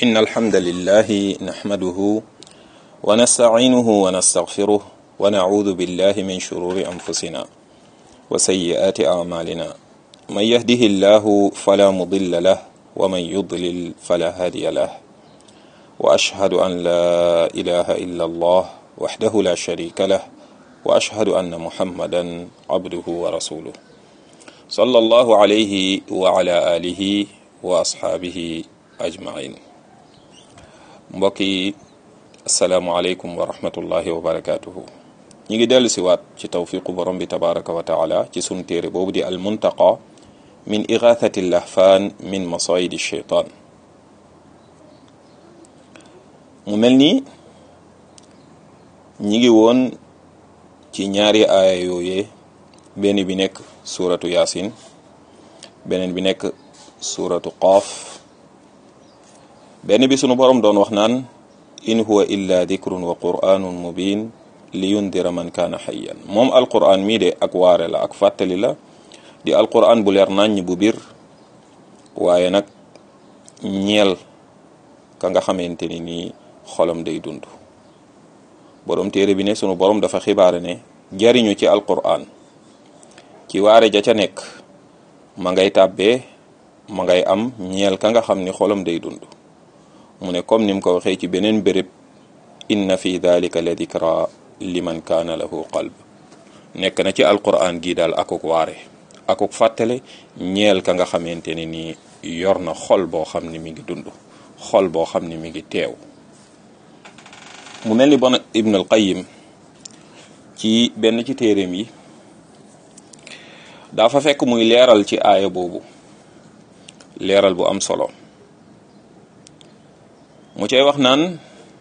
إن الحمد لله نحمده ونستعينه ونستغفره ونعوذ بالله من شرور أنفسنا وسيئات أعمالنا من يهده الله فلا مضل له ومن يضلل فلا هادي له وأشهد أن لا إله إلا الله وحده لا شريك له وأشهد أن محمدا عبده ورسوله صلى الله عليه وعلى آله وأصحابه أجمعين mbokki asalaamualeykum wa rahmatullahi wa barakatuhu ñi ngi dellu si waat ci tawfiqu borom bi tabaraka wa taala ci sunu téere boobu di al muntaqa min igathati lahfaan min masayidi sheytaan mu mel ni ñi ngi woon ci ñaari aaya yooyee benn bi nekk suuratu yaasin beneen bi nekk suuratu qaaf benn bi sunu borom doon wax naan in huwa illa dikrun wa qur'anun mubin li yundira man kaana xayyan moom alquran mii de ak waare la ak fàttali la di alquran bu leer naññ bu bir waaye nag ñeel ka nga xamante ni nii xolam day dund borom téere bi ne sunu borom dafa xibaare ne jariñu ci alquran ci waare ja ca nekk ma ngay tàbbee ma ngay am ñeel ka nga xam ni xolam day dund mu ne comme ni mu ko waxee ci beneen béréb inna fi dalika la dikra liman kaana lahu qalb nekk na ci alquran gii daal akuk waare akuk fàttale ñeel ka nga xamante ne nii yor na xol boo xam ne mi ngi dund xol boo xam ne mi ngi teew mu mel ni bon ibn al qayyim ci benn ci téeréem yi dafa fekk muy leeral ci aaya boobu leeral bu am solo mu cay wax naan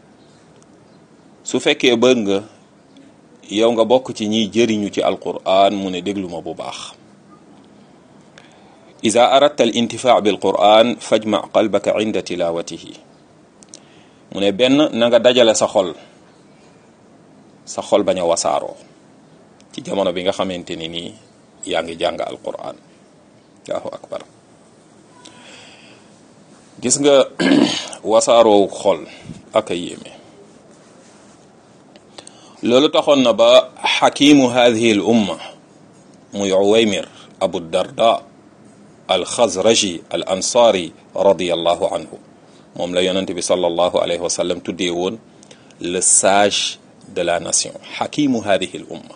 su fekkee bëgg nga yow nga bokk ci ñiy jëriñu ci alquran mu ne déglu ma bu baax ida aradta al intifaa bil quran fajma qalbaka inda tilawatihi mu ne benn na nga dajale sa xol sa xol bañ a wasaaroo ci jamono bi nga xamante ni nii yaa ngi jàng alquran allahu akbar gis nga wasaaroo xol ak a yéeme loolu taxoon na ba xakimu hadihi al umma muy uwaymir abu darda al xazraji al ansaari radiallahu anhu moom la yonente bi sallallahu alayhi wa sallam tuddee woon le sage de la nation xakimu hadihi al umma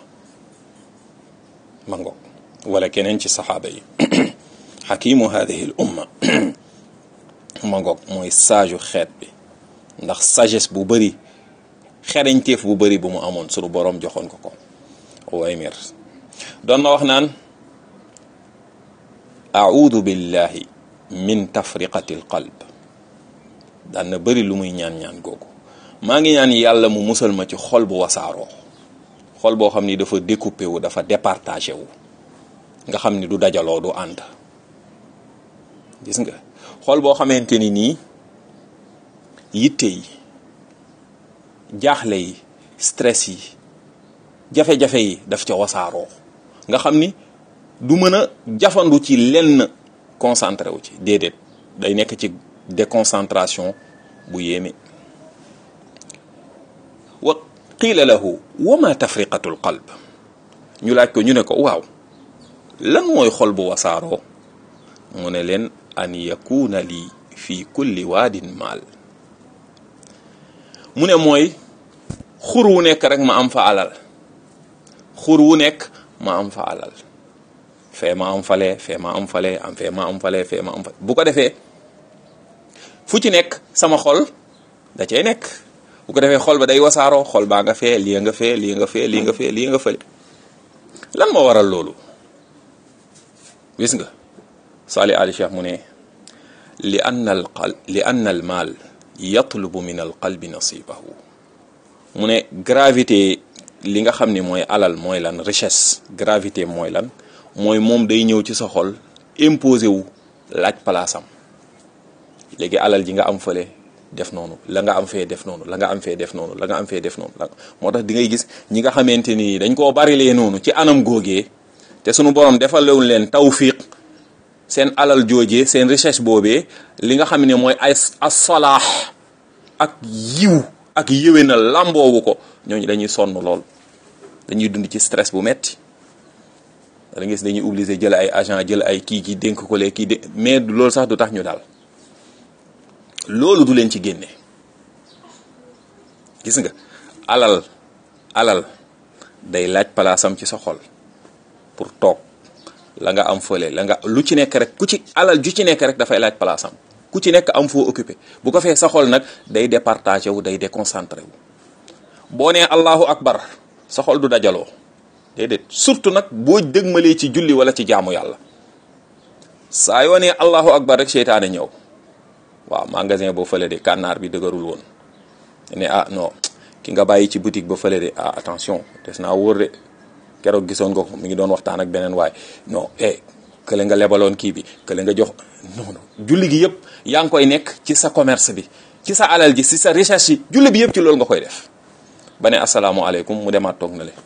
ma ngoog wala keneen ci saxaaba yi xakimu hadihi al umma ma ngoog mooy sage xeet bi ndax sagesse bu bëri xereñteef bu bëri bu mu amoon sunu boroom joxoon ko ko Uwaymir doon na wax naan audu billahi min tafriqati l qalb daan na bëri lu muy ñaan-ñaan googu maa ngi ñaan yàlla mu musal ma ci xol bu wasaaroo xol boo xam ni dafa découpé wu dafa départagé wu nga xam ni du dajaloo du ànd gis nga xol boo xamante ni nii yitte yi jaaxle yi stress yi jafe-jafe yi daf ca wasaaroo nga xam ni du mën a jafandu ci lenn concentré wu ci déedéet day nekk ci déconcentration bu yéeme wa qiila lahu wa ma tafriqatu l qalb ñu laaj ko ñu ne ko waaw lan mooy xol bu wasaaroo mu ne leen an yakuna lii fi kulli waadin maal mu ne mooy xur wu nekk rek ma am fa alal xur wu nekk ma am fa alal fee ma am fale fee ma am fale am fee ma am fale fee ma am fale bu ko defee fu ci nekk sama xol da cay nekk bu ko defee xol ba day wasaaroo xol baa nga fee lii nga fee lii nga fee lii nga fee lii nga fële lan moo waral loolu gis nga Salih Ali Cheikh mu ne li anna al qal li anna al maal yatlubu min al qalbi nasibahu mu ne gravité li nga xam ni mooy alal mooy lan richesse gravité mooy lan mooy moom day ñëw ci sa xol imposé wu laaj palaasam léegi alal ji nga am fële def noonu la nga am fee def noonu la nga am fee def noonu la nga am fee def noonu moo tax di ngay gis ñi nga xamante ni dañ koo barilee noonu ci anam góogee te sunu borom defalewul leen tawfiq seen alal joojee seen recherche boobee li nga xam ne mooy ay as-salaax ak yiw ak yéwénal làmboowu ko ñooñu dañuy sonn lool dañuy dund ci stress bu metti da gis dañuy obligé jël ay agent jël ay kii kii dénk ko lee kii dé mais loolu sax du tax ñu daal loolu du leen ci génne gis nga alal alal day laaj palaasam ci sa xol pour toog la nga am fële la nga lu ci nekk rek ku ci alal ju ci nekk rek dafay laaj palaasam ku ci nekk am foo occupé bu ko fee sa xol nag day départagé wu day déconcentré wu boo nee allahu akbar sa xol du dajaloo déedéet surtout nag boo dëgmalee ci julli wala ci jaamu yàlla saa yoo nee allahu akbar rek seytaane ñëw waaw magasin boo fële de kànnaar bi dëgërul woon ne ah non ki nga bàyyi ci boutique ba fële de ah attention des naa wóor de keroog gisoon nga ko mi ngi doon waxtaan ak beneen waay non eh kële nga lebaloon kii bi kële nga jox non non julli gi yëpp yaa ngi koy nekk ci sa commerce bi ci sa alal ji ci sa recherche yi julli bi yëpp ci loolu nga koy def ba ne asalaamualeykum mu demaat toog na le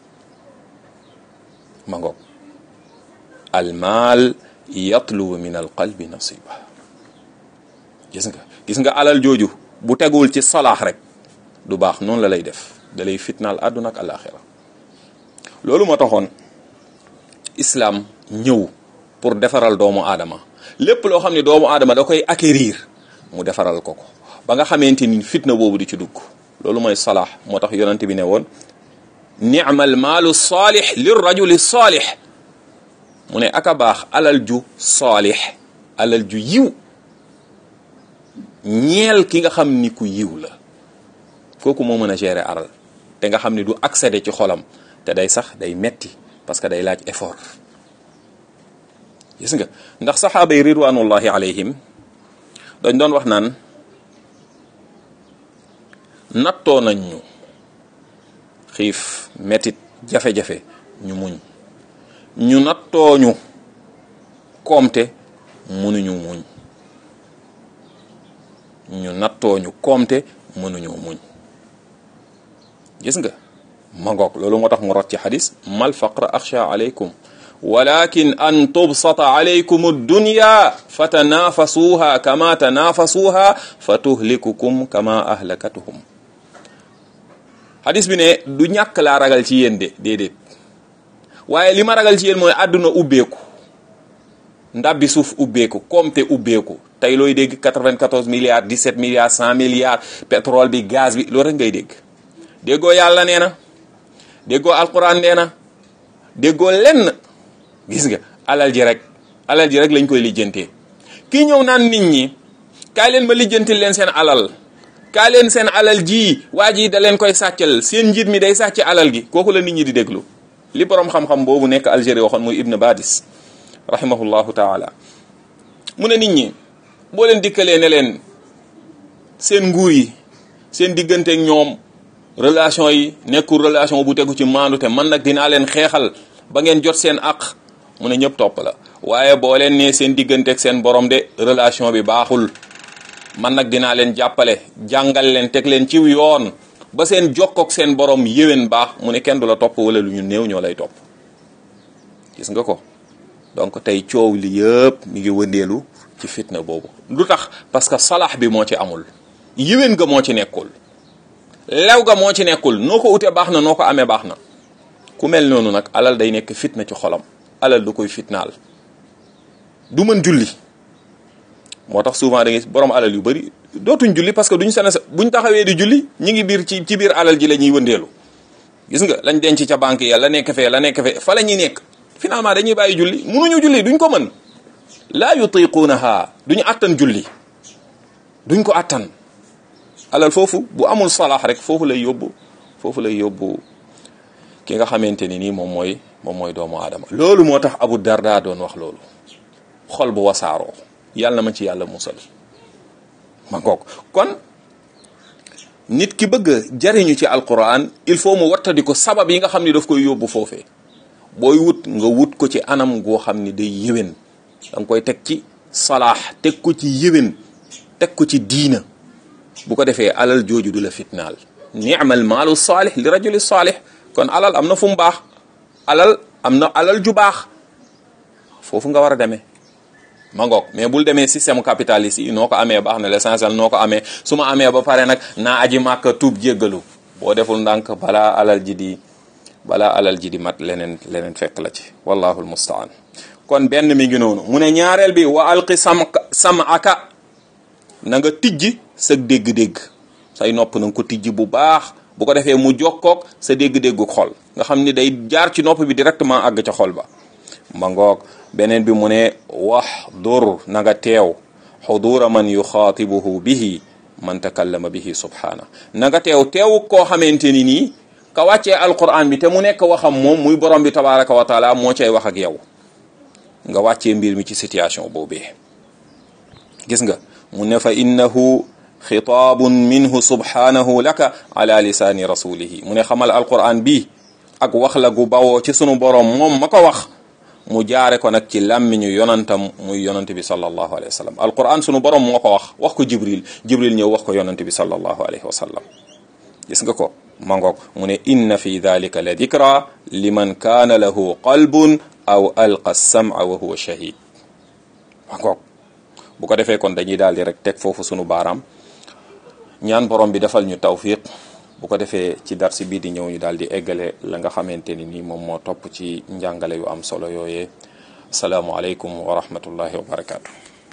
ma ngoog almaal yatlubu min al qalbi nasiba gis nga gis nga alal jooju bu tegul ci salaax rek du baax noonu la lay def da lay fitnaal àdduna ak alaxira loolu moo taxoon islam ñëw pour defaral doomu aadama lépp loo xam ne doomu aadama da koy acquérir mu defaral ko ko ba nga xamante ni fitna boobu di ci dugg loolu mooy salaax moo tax yonante bi ne woon ni'mal maalu saalix lir rajuli saalix mu ne aka baax alal ju saalix alal ju yiw ñeel ki nga xam ni ku yiw la kooku moo mën a gérer alal te nga xam ni du accéder ci xolam te day sax day metti parce que day laaj effort gis nga ndax saxaaba yi ridwanullahi alayhim dañ doon wax naan nattoo nañ ñu xiif mettit jafe-jafe ñu muñ ñu nattooñu koomte mënuñu muñ ñu nattooñu koomte mënuñoo muñ gis nga mangoog loolu moo tax mu rot ci xadis mal faqra axsha alaykum walakin an tubsata alaykum ad-dunya fatanafasuha kama tanafasuha fatuhlikukum kama ahlakatuhum xadis bi ne du ñàkk laa ragal ci yéen de déedéet waaye li ma ragal ci yéen mooy àdduna ubbeeku ndabbi suuf ubbeeku koomte ubbeeku tey looy dégg 94 milliards 17 milliards 100 milliards pétrole bi gaz bi loolu rek ngay dégg déggoo yàlla nee na déggoo alquran nee na déggoo lenn gis nga alal ji rek alal ji rek lañ koy lijjantee kii ñëw naan nit ñi kaay leen ma lijjantil leen seen alal kaay leen seen alal ji waa ji da leen koy sàccal seen njiit mi day sàcc alal gi kooku la nit ñi di déglu li borom xam-xam boobu nekk Algérie waxoon muy Ibn Badis rahimahullahu taala mu ne nit ñi boo leen dikkalee ne leen seen nguur yi seen digganteeg ñoom relation yi nekkul relation bu tegu ci maandu te man nag dinaa leen xeexal ba ngeen jot seen àq mu ne ñëpp topp la waaye boo leen nee seen digganteeg seen borom de relation bi baaxul man nag dinaa leen jàppale jàngal leen teg leen ciw yoon ba seen jokkook seen borom yéwén baax mu ne kenn du la topp wala lu ñu néew ñoo lay topp gis nga ko donc tey coow li yëpp mi ngi wëndeelu ci fitna boobu lu tax parce que salax bi moo ci amul yéwén ga moo ci nekkul lew ga moo ci nekkul noo ko utee baax na noo ko amee baax na ku mel noonu nag alal day nekk fitna ci xolam alal du koy fitnaal du mën julli moo tax souvent da ngay borom alal yu bari dootuñ julli parce que duñ sene buñ taxawee di julli ñi ngi biir ci ci biir alal ji la ñuy wëndeelu gis nga lañ denc ca banque ya la nekk fee la nekk fee fa la ñuy nekk finalement dañuy bàyyi julli munuñu julli duñ ko mën laa yutiquunaha duñu attan julli duñ ko attan alal foofu bu amul salaax rek foofu lay yóbbu foofu lay yóbbu ki nga xamante ni nii moom mooy moom mooy doomu aadama loolu moo tax Abu Darda doon wax loolu xol bu wasaaroo yàlla na ma ci yàlla musal ma ngoog kon nit ki bëgg jariñu ci alquran il faut mu wattadi ko sabab yi nga xam ni daf koy yóbbu foofee booy wut nga wut ko ci anam goo xam ni day yéwén da nga koy teg ci salaax teg ko ci yéwén teg ko ci diina bu ko defee alal jooju du la fitnaal ni'mal maalu saalih li rajuli saalih kon alal am na fu mu baax alal am na alal ju baax foofu nga war a demee ma ngoog mais bul demee système capitaliste yi noo ko amee baax na l'essentiel noo ko amee su ma amee ba pare nag naa aji màkka tuub jéggalu boo deful ndànk balaa alal ji di balaa alal ji di mat leneen leneen fekk la ci wallahu almustaan kon benn mi ngi noonu mu ne ñaareel bi wa alqi sam sam'aka na nga tijji sa dégg-dégg say nopp na nga ko tijji bu baax bu ko defee mu jokkoog sa dégg-déggu xol nga xam ni day jaar ci nopp bi directement àgg ca xol ba ma ngoog beneen bi mu ne wax dur na nga teew xudura man yuxaatibuhu bihi man takallama bihi subhaana na nga teew teew koo xamante ni nii ka wàccee alquran bi te mu nekk waxam moom muy borom bi tabaraka wa taala moo cay wax ak yow nga wàccee mbir mi ci situation boobee gis nga mu ne fa innahu xitaabun minhu subhanahu laka ala lisaani rasulihi mu ne xamal alquran bi ak wax la gu bawoo ci sunu borom moom ma ko wax mu jaare ko nag ci làmmiñu yonantam muy yonant bi sallallahu alayhi wa sallam alquran sunu borom moo ko wax wax ko jibril jibril ñëw wax ko yonant bi sallallahu alayhi wa sallam gis nga ko mangoog mu ne inna fi dalika la dikra liman kaana lahu qalbun aw alqa sama wa huwa shahid mangoog bu ko defee kon dañuy daal di rek teg foofu sunu baaraam ñaan borom bi defal ñu tawfiq bu ko defee ci darsi bii di ñëw ñu daal di eggale la nga xamante ni nii moom moo topp ci njàngale yu am solo yooyee asalaamualeykum wa rahmatullahi wa barakaatu.